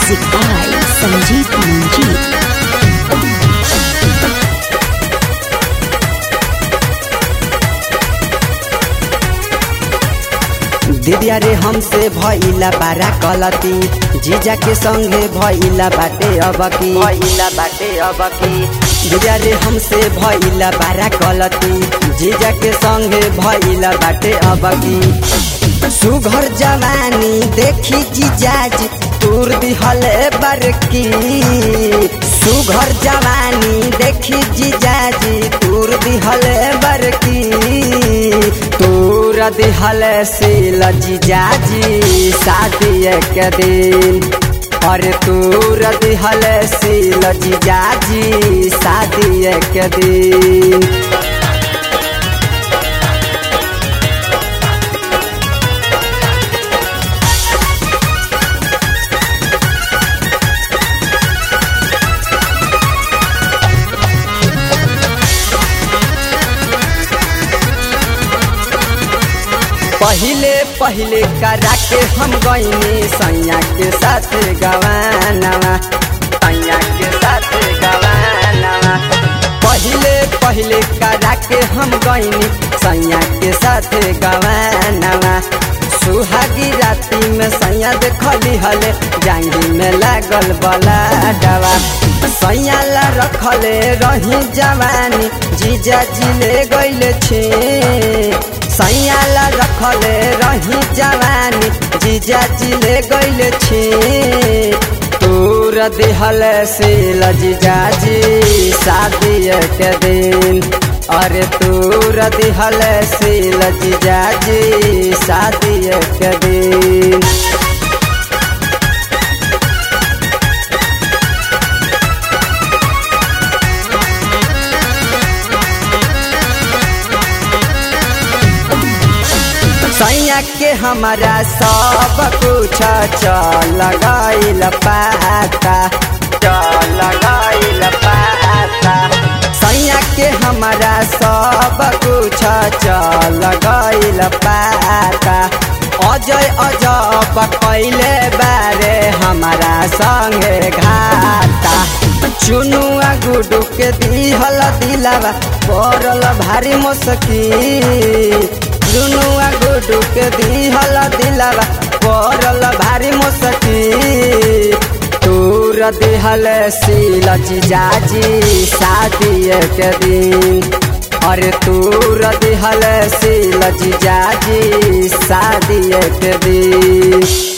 Music by Sanjeev Manjeet. दिदिया रे हमसे भइला बारा गलती जीजा के संगे भइला बाटे अब की भइला बाटे अब की दिदिया रे हमसे भइला बारा गलती जीजा के संगे भइला बाटे अब की सुघर जवानी देखी जीजाजी तूर दिहले बरकी सुघर जवानी देखी जीजाजी तूर दिहले बरकी तूर दिहले सील जीजाजी शादी के दिन अरे तूर दिहले सील जीजाजी शादी के दिन पहिले पहिले करा के हम गईनी सैया के साथ गवानवा सैया के साथ गवानवा पहिले पहिले करा के हम गईनी सैया के साथ गवानवा सुहागी राती में सैया देखली हले जांगी में लागल बला डवा सैया ला रखले रही जवानी जीजा जिले गईले छे सैयाला रखले रही जवानी जीजा जिले गईले छी तूर दिहल सील जीजाजी शादी के दिन अरे तूर दिहल सील जीजाजी शादी के दिन सैया के हमारा सब कुछ चल गईल पाता चल गईल पाता सैया के हमारा सब कुछ चल गईल पाता अजय अजब कैले बारे हमारा संगे घाटा चुनुआ गुडू के दिहल दिलावा पड़ल भारी मुश्किल चुनुआ गुडू के दिहल दिलावा पड़ल भारी मुश्किल तूर दिहल सील जीजाजी शादी के दिन अरे तूर दिहल सील जीजाजी शादी के दिन